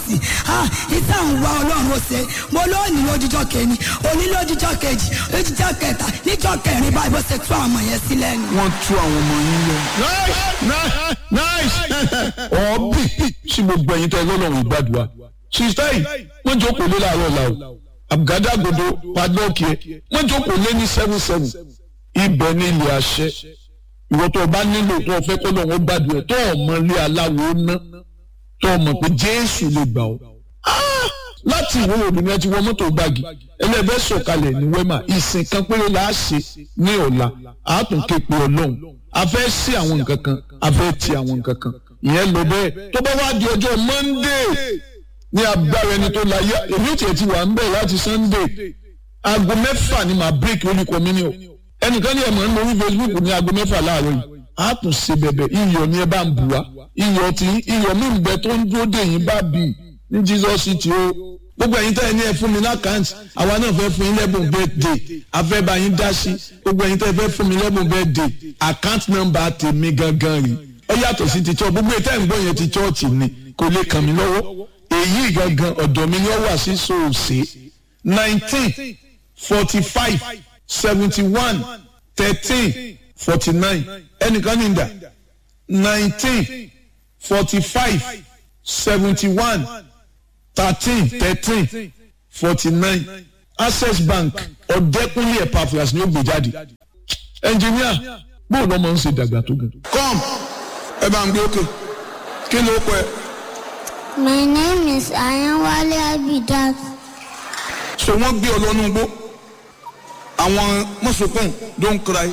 sí ah ìta ń wá ọlọ́run ó ṣe mo lónìí lójújọ́ kẹni òní lójújọ́ kejì lójújọ́ kẹta níjọ́ kẹrin báyìí bó ṣe tú àwọn ọmọ yẹn sílẹ̀ nù. wọ́n tú àwọn ọmọ yín lọ. nice nice ọ̀ọ́bì sí gbogbo ẹ̀yin tẹ́ lọ́lọ́run ìgbàdùà sista yìí wọ́n jókòó lé láàárọ̀ la o àgádágodo padlọ́ọ̀kì ẹ̀ wọ́n jókòó lé ní seven seven ibẹ̀ ní ilé àṣẹ ìwọ tó o bá nílò tó o fẹ́ kọ́ lọ́wọ́ gbàdùà tó o mọ ilé aláwo ná tó o mọ̀ pé jésù lè gbà ọ́ Ah! láti ìwé obìnrin ti wọ mọ́tò gbági ẹlẹ́bẹ̀ sọ̀kalẹ̀ ní wẹ́mà ìsìn kan péré la á ṣe ní ọ̀la àátún képe ọlọ́run a fẹ́ sí àwọn nǹkan kan a fẹ́ ti àwọn nǹkan kan ìyẹn lọ bẹ́ẹ̀ tó bá wá di ọjọ́ monday ní agbára ẹni tó láyé èmi ò tiẹ̀ ti wà ń bẹ̀ láti sunday aago mẹ́fà ni màá break holy communion ẹnìkan ní ẹ̀mọ́ ń lórí facebook ní aago mẹ́fà láàárọ̀ yìí a tún ṣe bẹ̀bẹ̀ iyọ̀ ni ẹ bá ń bù wá iyọ̀ tí iyọ̀ mi ń bẹ tó ń dúró dè yín bá bì ní jesus city o gbogbo ẹ̀yin tẹ́ ẹ ní ẹ fún mi lákàntì àwa náà fẹ́ fún yín lẹ́bùn birthday afẹ́ bá yín dá sí gbogbo ẹ̀yin tẹ́ ẹ fẹ́ fún mi lẹ́bùn birthday account number tèmi gangan rí ó yàtọ̀ sí ti church gbogbo ìtẹ́ ìgbọ́ yẹn ti church ni kò lè kàn mí lọ́wọ́ èyí gangan ọ̀dọ̀ mi ni ó wà sí sòòsè nineteen forty five seventy one thirteen forty nine ẹnìkan ní ìdá nineteen forty five seventy one thirteen thirteen forty nine access bank ọ̀dẹ́kúnlé epaphras ni ó gbé jáde ẹnjìníà bóun lọ́mọ ń ṣe dàgbà tó gùn. come ẹ bá ń gbé òkè kí ló pẹ́ My name is Ayanwale Abidat. so wọ́n gbé ọ lọ́nu gbó àwọn mọ̀sùnkùn don't cry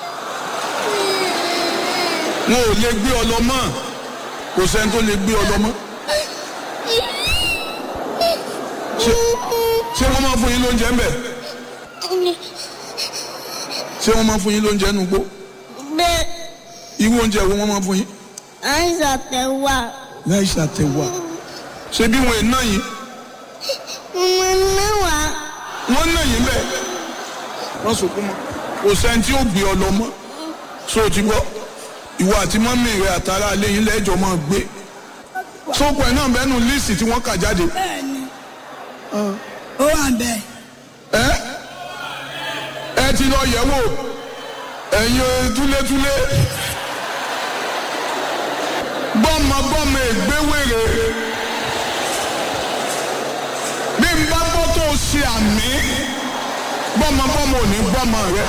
wọn ò lè gbé ọ lọ mọ́ kò sẹ́ni tó lè gbé ọ lọ mọ́ ṣé ṣé wọ́n máa fún yín lóúnjẹ ń bẹ̀ ṣé wọ́n máa fún yín lóúnjẹ nù gbó Bẹ́ẹ̀ irú oúnjẹ wo wọ́n máa fún yín àìsàn tẹ̀wá. láì ṣàtẹ̀wà ṣé bí wọn ì náà yín Mo náà wá. wọ́n náà yín bẹ́ẹ̀ wọ́n sọkún mọ́ kò sẹ́ni tí ó gbé ọ lọ mọ́ so ti gbọ́ ìwọ àti mọ́mí rẹ àtàrà alẹ́ yín lẹ́jọ́ máa gbé sóko ẹ̀ náà bẹ́nu líìsì tí wọ́n kà jáde bẹ́ẹ̀ni ó wà ń bẹ ẹ ẹ ti lọ yẹ̀ wò ẹ̀yin túlétúlé gbọ́mọgbọ́mọ ègbéwèrè bí n bá gbọ́ tó o ṣe àmì gbọ́mọgbọ́mọ ò ní gbọ́mọ rẹ.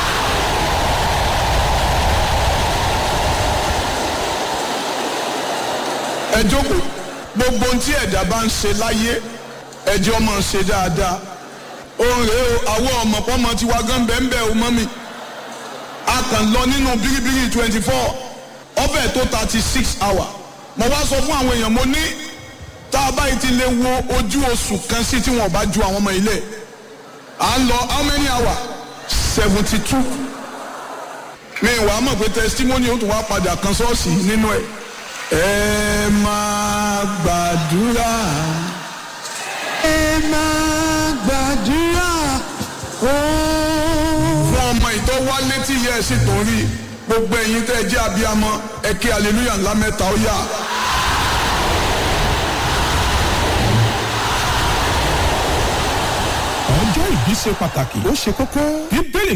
ẹ jókòó gbogbo ohun tí ẹ̀dá bá ń ṣe láyé ẹjẹ́ ọmọ ṣe dáadáa òun rèé o àwọn ọmọ pọ́nmọ tiwa gan bẹ́ẹ̀ bẹ́ẹ̀ o mọ́ mi a kàn lọ nínú bíríbírí twenty four ọbẹ̀ tó thirty six hour mo wá sọ fún àwọn èèyàn mo ní tá a báyìí ti lè wo ojú oṣù kan sí tí wọn ò bá ju àwọn ọmọ ilé à ń lọ how many hour seventy two mi ìwà mọ̀ pé testimony ó tún wá padà kan ṣọ́ọ̀ṣì nínú ẹ̀ ẹ máa gbàdúrà ẹ máa gbàdúrà fún ọmọ ìtọ́ wá létí yẹ ẹ sì tó ń rí gbogbo ẹ̀yin tẹ́ ẹ jẹ́ abiyamọ ẹ kí aleluya ńlá mẹ́ta ó yá. ọjọ́ ìbí ṣe pàtàkì ó ṣe kókó bíbélì